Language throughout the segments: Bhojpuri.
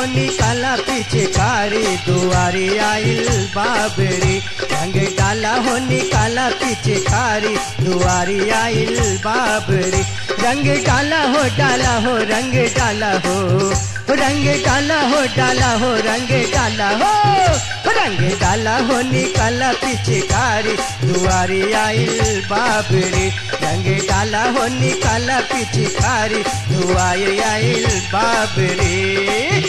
निकाला पीछे कारी दुआरी आइल बाबरी रंग डाला हो निकाला पीछे कारी दुआरी आइल बाबरी रंग डाला हो डाला हो रंग डाला हो रंग डाला हो डाला हो रंग डाला हो रंग डाला हो निकाला पीछे कारी दुआरी आइल बाबरी रंग डाला हो निकाला पीछे कारी दुआरी आइल बाबरी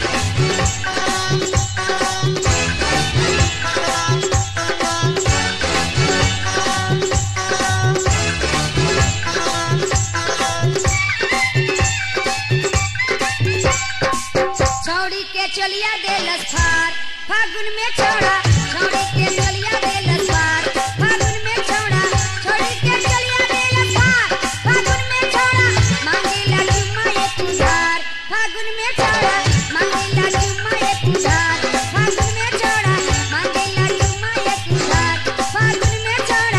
छौड़ी के चलिया देलस फार फागुन में छौड़ा छौड़ी के चलिया देलस फार फागुन में छौड़ा छौड़ी के चलिया देलस फार फागुन में छौड़ा मांगेला चुम्मा एक उधार फागुन में छौड़ा मांगेला चुम्मा एक उधार फागुन में छौड़ा मांगेला चुम्मा एक उधार फागुन में छौड़ा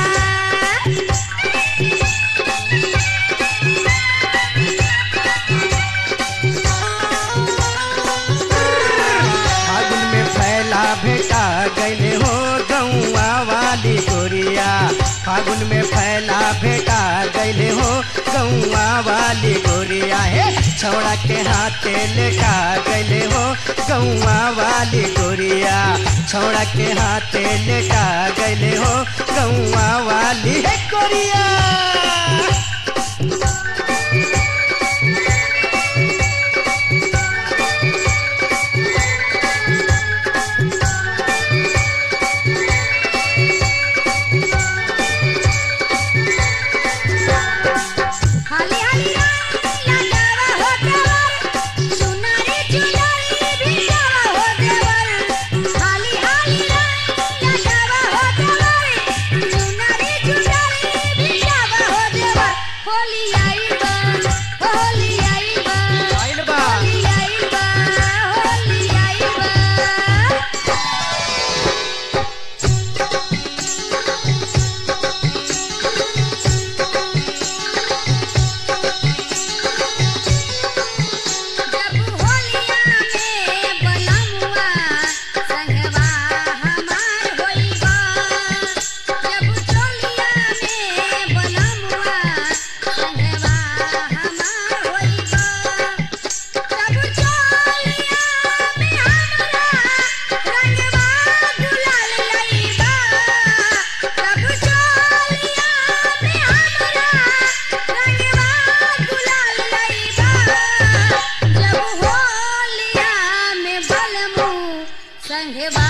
फागुन में फैला भेटा गैले हो गौआ वाली गोरिया फागुन में फैला भेटा गैले हो गौआ वाली गोरिया हे छौड़ा के हाथे लेटा गैले हो गौआ वाली गोरिया छौड़ा के हाथे लेटा गैले हो गौआ वाली हे गोरिया हाली हाली लगावा हो देवर सुनारी चुनरी भिजावा हो देवर हाली हाली लगावा हो देवर सुनारी चुनरी भिजावा हो देवर होली आई बा होली आई बा आइल बा। होली आई बा होली आई बा जब होलिया में बनमुआ संगवा हमार होइबा जब चोलिया में बनमुआ संगवा हमार होइबा जब चोलिया में हमरा रंगवा गुलाल लइबा जब चोलिया में हमरा रंगवा गुलाल लइबा जब होलिया में बलमू संगवा